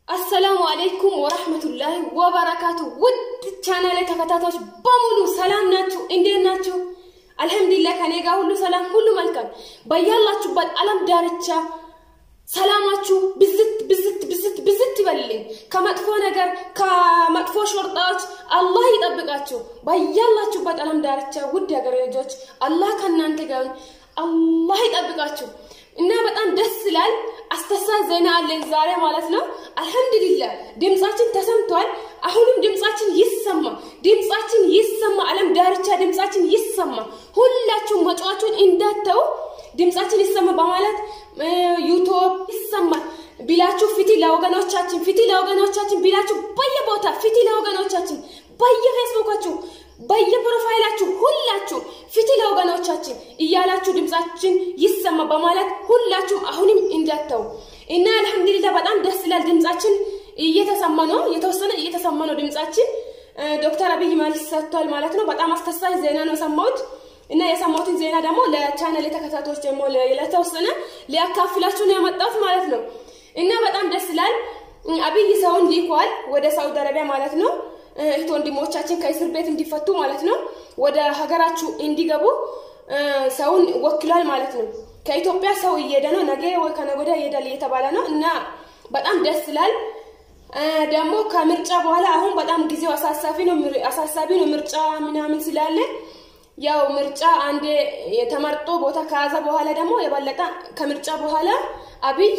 አሰላሙ አለይኩም ወራህመቱላሂ ወበረካቱ። ውድ ቻናል ተከታታዮች በሙሉ ሰላም ናችሁ? እንዴት ናችሁ? አልሐምዱሊላህ ከኔ ጋር ሁሉ ሰላም፣ ሁሉ መልካም። በያላችሁበት ዓለም ዳርቻ ሰላማችሁ ብዝት ብዝት ብዝት ብዝት ይበልልኝ። ከመጥፎ ነገር ከመጥፎ ሾርጣዎች አላህ ይጠብቃችሁ። በያላችሁበት ዓለም ዳርቻ ውድ የሀገሬ ልጆች አላህ ከእናንተ ጋር አላህ ይጠብቃችሁ። እና በጣም ደስ ይላል። አስተሳሰብ ዜና አለን ዛሬ ማለት ነው። አልሐምዱሊላህ ድምጻችን ተሰምቷል። አሁንም ድምጻችን ይሰማ፣ ድምጻችን ይሰማ፣ ዓለም ዳርቻ ድምጻችን ይሰማ። ሁላችሁም መጫዋቹን እንዳተው ድምጻችን ይሰማ በማለት ዩቱብ ይሰማል ቢላችሁ ፊቲ ለወገኖቻችን ፊቲ ለወገኖቻችን ቢላችሁ በየቦታ ፊቲ ለወገኖቻችን በየፌስቡካችሁ በየፕሮፋይላችሁ ሁላችሁ ፊቲ ለወገኖቻችን እያላችሁ ድምጻችን ይሰማ በማለት ሁላችሁም አሁንም እንዳተው እና አልሐምዱሊላህ በጣም ደስ ይላል። ድምጻችን እየተሰማ ነው፣ የተወሰነ እየተሰማ ነው ድምጻችን። ዶክተር አብይ መልስ ሰጥቷል ማለት ነው። በጣም አስተሳሳይ ዜና ነው የሰማሁት እና የሰማሁትን ዜና ደግሞ ለቻናል የተከታታዮች ደግሞ ለተወሰነ ሊያካፍላችሁ ነው ያመጣሁት ማለት ነው። እና በጣም ደስ ይላል። አብይ ሰውን ልኳል ወደ ሳውዲ አረቢያ ማለት ነው። እህት ወንድሞቻችን ከእስር ቤት እንዲፈቱ ማለት ነው፣ ወደ ሀገራችሁ እንዲገቡ ሰውን ወክሏል ማለት ነው። ከኢትዮጵያ ሰው እየሄደ ነው፣ ነገ ወይ ከነገ ወዲያ ይሄዳል እየተባለ ነው እና በጣም ደስ ይላል። ደግሞ ከምርጫ በኋላ አሁን በጣም ጊዜው አሳሳቢ ነው አሳሳቢ ነው ምርጫ ምናምን ስላለ ያው ምርጫ አንዴ ተመርጦ ቦታ ከያዘ በኋላ ደግሞ የበለጠ ከምርጫ በኋላ አብይ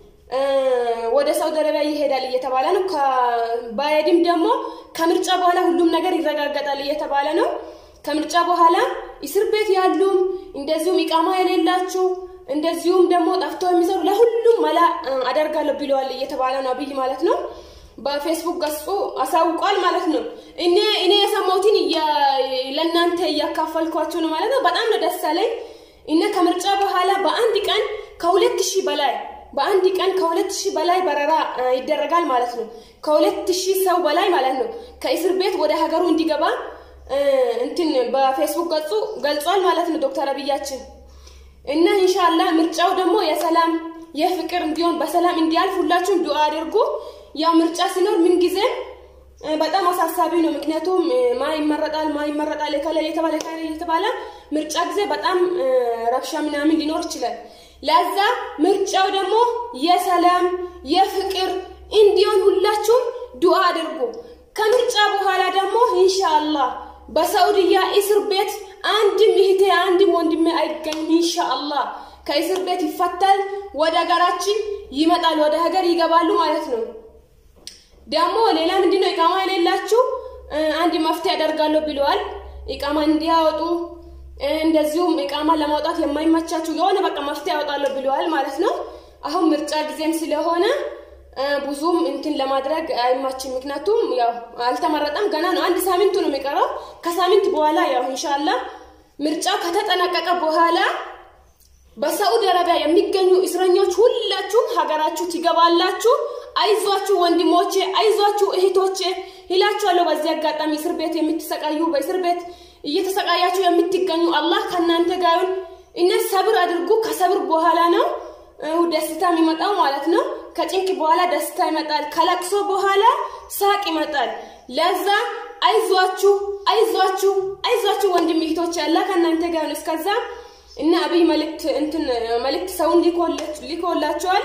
ወደ ሳውዲ አረቢያ ይሄዳል እየተባለ ነው። ባይሄድም ደግሞ ከምርጫ በኋላ ሁሉም ነገር ይረጋገጣል እየተባለ ነው። ከምርጫ በኋላ እስር ቤት ያሉም እንደዚሁም ኢቃማ የሌላችሁ እንደዚሁም ደግሞ ጠፍቶ የሚሰሩ ለሁሉም መላ አደርጋለሁ ብለዋል እየተባለ ነው አብይ ማለት ነው። በፌስቡክ ገጹ አሳውቋል ማለት ነው። እኔ እኔ የሰማሁትን ለእናንተ እያካፈልኳችሁ ነው ማለት ነው። በጣም ነው ደስ አለኝ። እና ከምርጫ በኋላ በአንድ ቀን ከሁለት ሺህ በላይ በአንድ ቀን ከሁለት ሺህ በላይ በረራ ይደረጋል ማለት ነው። ከሁለት ሺህ ሰው በላይ ማለት ነው ከእስር ቤት ወደ ሀገሩ እንዲገባ እንትን በፌስቡክ ገጹ ገልጿል ማለት ነው ዶክተር አብያችን እና ኢንሻአላህ ምርጫው ደግሞ የሰላም የፍቅር እንዲሆን በሰላም እንዲያልፍ ሁላችሁም ዱአ አድርጉ። ያው ምርጫ ሲኖር ምን ጊዜ በጣም አሳሳቢ ነው። ምክንያቱም ማ ይመረጣል ማ ይመረጣል የከለ የተባለ ከለ የተባለ ምርጫ ጊዜ በጣም ረብሻ ምናምን ሊኖር ይችላል። ለዛ ምርጫው ደግሞ የሰላም የፍቅር እንዲሆን ሁላችሁም ዱአ አድርጉ። ከምርጫ በኋላ ደግሞ ኢንሻአላህ በሳዑዲያ እስር ቤት አንድም እህቴ አንድም ወንድሜ አይገኝም። ኢንሻአላህ ከእስር ቤት ይፈታል፣ ወደ ሀገራችን ይመጣል፣ ወደ ሀገር ይገባሉ ማለት ነው። ደግሞ ሌላ ምንድነው ኢቃማ የሌላችሁ አንድ መፍትሄ ያደርጋለሁ ብለዋል። ኢቃማ እንዲያወጡ እንደዚሁም ኢቃማ ለማውጣት የማይመቻችሁ የሆነ በቃ መፍትሄ ያወጣለሁ ብለዋል ማለት ነው። አሁን ምርጫ ጊዜም ስለሆነ ብዙም እንትን ለማድረግ አይማችም። ምክንያቱም ያው አልተመረጠም ገና ነው። አንድ ሳምንቱ ነው የሚቀረው። ከሳምንት በኋላ ያው ኢንሻአላህ ምርጫው ከተጠናቀቀ በኋላ በሳዑዲ አረቢያ የሚገኙ እስረኞች ሁላችሁም ሀገራችሁ ትገባላችሁ። አይዟችሁ ወንድሞቼ፣ አይዟችሁ እህቶቼ ይላችኋለሁ። በዚህ አጋጣሚ እስር ቤት የምትሰቃዩ በእስር ቤት እየተሰቃያችሁ የምትገኙ አላህ ከእናንተ ጋር እነ ሰብር አድርጉ። ከሰብር በኋላ ነው ደስታ የሚመጣው ማለት ነው። ከጭንቅ በኋላ ደስታ ይመጣል። ከለቅሶ በኋላ ሳቅ ይመጣል። ለዛ አይዟችሁ አይዟችሁ አይዟችሁ ወንድም እህቶች ያላ ከእናንተ ጋር ነው። እስከዛ እና አብይ መልእክት እንትን መልእክት ሰውን ሊኮላቸዋል።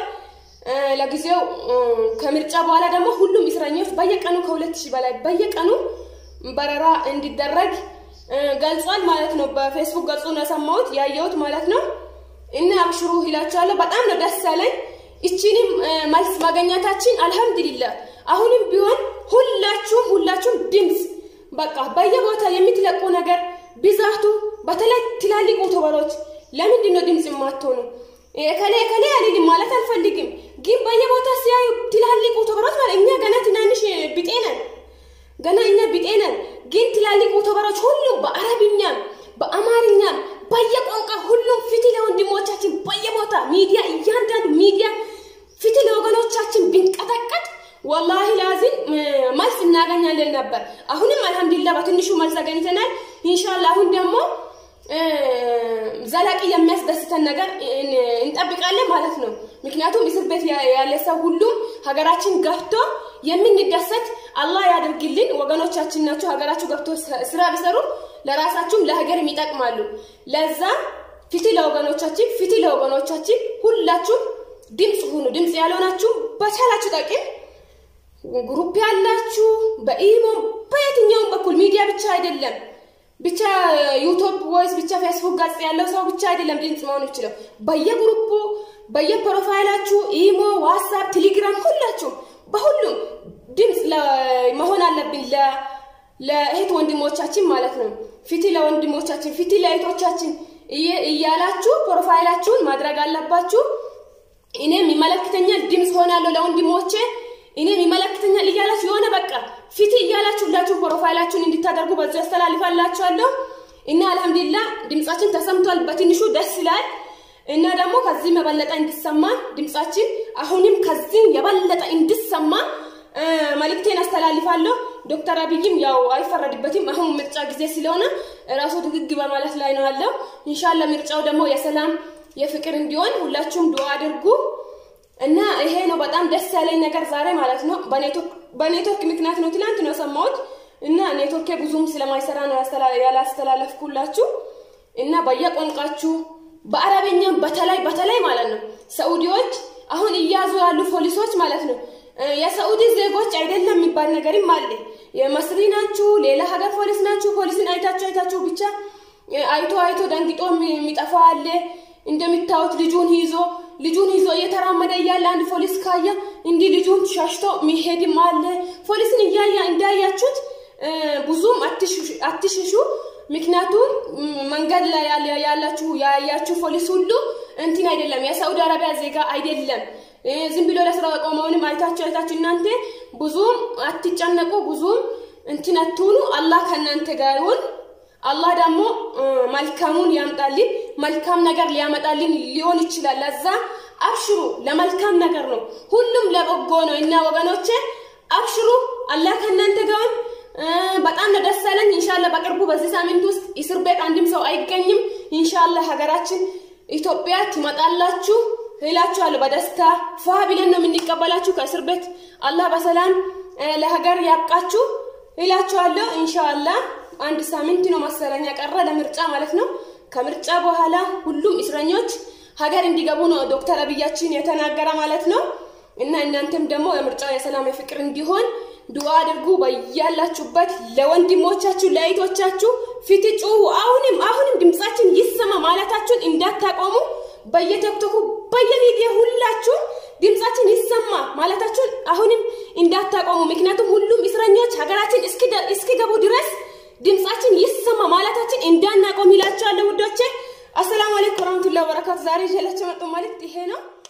ለጊዜው ከምርጫ በኋላ ደግሞ ሁሉም እስረኞች በየቀኑ ከሁለት ሺህ በላይ በየቀኑ በረራ እንዲደረግ ገልጿል ማለት ነው። በፌስቡክ ገጹ ነው የሰማሁት ያየሁት ማለት ነው። እና አብሽሩ ይላችኋለሁ። በጣም ነው ደስ ያለኝ እቺንም መልስ ማገኘታችን አልሐምዱሊላህ። አሁንም ቢሆን ሁላችሁም ሁላችሁም ድምፅ በቃ በየቦታ የምትለቁ ነገር ብዛቱ፣ በተለይ ትላልቅ ዩቱበሮች ለምንድን ነው ድምፅ የማትሆኑ? እከሌ እከሌ አልልም ማለት አልፈልግም፣ ግን በየቦታ ሲያዩ ትላልቅ ዩቱበሮች ማለት እኛ ገና ትናንሽ ቢጤ ነን፣ ገና እኛ ቢጤ ነን። ግን ትላልቅ ዩቱበሮች ሁሉም በአረብኛም በአማርኛም በየቋንቋ ሁሉም ፊት ለወንድሞቻችን በየቦታ ሚዲያ እያንዳንዱ ሚዲያ ፊት ለወገኖቻችን ቢንቀጠቀጥ ወላሂ ላዚም መልስ እናገኛለን ነበር። አሁንም አልሐምዱሊላህ በትንሹ መልስ አገኝተናል። ኢንሻአላህ አሁን ደግሞ ዘላቂ የሚያስደስተን ነገር እንጠብቃለን ማለት ነው። ምክንያቱም እስር ቤት ያለ ሰው ሁሉም ሀገራችን ገብቶ የምንደሰት አላህ ያደርግልን። ወገኖቻችን ናቸው። ሀገራችሁ ገብቶ ስራ ቢሰሩ ለራሳችሁም ለሀገርም ይጠቅማሉ። ለዛ ፊት ለወገኖቻችን ፊት ለወገኖቻችን ሁላችሁም ድምፅ ሁኑ። ድምፅ ያልሆናችሁ በቻላችሁ ጠቅም ግሩፕ ያላችሁ በኢሞ በየትኛውም በኩል ሚዲያ ብቻ አይደለም ብቻ ዩቱብ ወይስ ብቻ ፌስቡክ ገጽ ያለው ሰው ብቻ አይደለም ድምፅ መሆን ይችላል። በየግሩፑ በየፕሮፋይላችሁ ኢሞ፣ ዋትሳፕ፣ ቴሌግራም ሁላችሁ በሁሉም ድምፅ መሆን አለብን ለእህት ወንድሞቻችን ማለት ነው። ፊት ለወንድሞቻችን ፊት ለእህቶቻችን እያላችሁ ፕሮፋይላችሁን ማድረግ አለባችሁ። እኔም ይመለከተኛል ድምፅ ሆናለሁ ለወንድሞቼ እኔም ይመለከተኛል እያላችሁ የሆነ በቃ ፊት እያላችሁ ሁላችሁ ፕሮፋይላችሁን እንድታደርጉ በዚህ ያስተላልፋላችኋለሁ እና አልሐምዱሊላህ ድምጻችን ተሰምቷል። በትንሹ ደስ ይላል እና ደግሞ ከዚህም የበለጠ እንዲሰማ ድምጻችን አሁንም ከዚህም የበለጠ እንዲሰማ መልእክቴን አስተላልፋለሁ። ዶክተር አብይም ያው አይፈረድበትም። አሁን ምርጫ ጊዜ ስለሆነ ራሱ ድግግ በማለት ላይ ነው ያለው። ኢንሻአላህ ምርጫው ደግሞ የሰላም የፍቅር እንዲሆን ሁላችሁም ዱአ አድርጉ እና ይሄ ነው በጣም ደስ ያለኝ ነገር ዛሬ ማለት ነው። በኔትወርክ ምክንያት ነው ትላንት ነው የሰማሁት እና ኔትወርኬ ብዙም ስለማይሰራ ነው ያላስተላለፍኩላችሁ እና በየቋንቋችሁ በአረበኛ በተለይ በተለይ ማለት ነው ሰዑዲዎች አሁን እያዙ ያሉ ፖሊሶች ማለት ነው የሰዑዲ ዜጎች አይደለም የሚባል ነገርም አለ። የመስሪ ናችሁ፣ ሌላ ሀገር ፖሊስ ናችሁ። ፖሊስን አይታችሁ አይታችሁ ብቻ አይቶ አይቶ ደንግጦ የሚጠፋ አለ። እንደሚታዩት ልጁን ይዞ ልጁን ይዞ እየተራመደ እያለ አንድ ፖሊስ ካየ እንዲህ ልጁን ሸሽቶ የሚሄድም አለ። ፖሊስን እያያ እንዳያችሁት ብዙም አትሽሹ። ምክንያቱም መንገድ ላይ ያላችሁ ያያችሁ ፖሊስ ሁሉ እንትን አይደለም፣ የሳውዲ አረቢያ ዜጋ አይደለም። ዝም ብሎ ለስራ ቆመውንም አይታችሁ አይታችሁ እናንተ ብዙም አትጨነቁ፣ ብዙም እንትን አትሁኑ። አላህ ከእናንተ ጋር ይሁን። አላህ ደግሞ መልካሙን ያምጣልን። መልካም ነገር ሊያመጣልን ሊሆን ይችላል። ለዛ አብሽሩ፣ ለመልካም ነገር ነው። ሁሉም ለበጎ ነው እና ወገኖቼ አብሽሩ። አላህ ከእናንተ ጋር በጣም ነው ደስ ያለኝ። ኢንሻአላህ በቅርቡ በዚህ ሳምንት ውስጥ እስር ቤት አንድም ሰው አይገኝም። ኢንሻአላህ ሀገራችን ኢትዮጵያ ትመጣላችሁ እላችኋለሁ። በደስታ ፏ ብለን ነው የምንቀበላችሁ ከእስር ቤት። አላህ በሰላም ለሀገር ያብቃችሁ እላችኋለሁ። ኢንሻአላህ አንድ ሳምንት ነው መሰለኝ ቀረ ለምርጫ ማለት ነው። ከምርጫ በኋላ ሁሉም እስረኞች ሀገር እንዲገቡ ነው ዶክተር አብያችን የተናገረ ማለት ነው። እና እናንተም ደግሞ የምርጫው የሰላም የፍቅር እንዲሆን ዱዓ አድርጉ። በያላችሁበት ለወንድሞቻችሁ ለእህቶቻችሁ ፊት ጩሁ። አሁንም አሁንም ድምጻችን ይሰማ ማለታችሁን እንዳታቆሙ። በየቲክቶኩ በየሚዲያ ሁላችሁ ድምጻችን ይሰማ ማለታችሁን አሁንም እንዳታቆሙ። ምክንያቱም ሁሉም እስረኞች ሀገራችን እስኪገቡ ድረስ ድምጻችን ይሰማ ማለታችን እንዳናቆም ይላችኋለሁ ውዶቼ። አሰላሙ አለይኩም ወራህመቱላሂ ወበረካቱ። ዛሬ ይዤላችሁ መጣሁ መልእክት ይሄ ነው።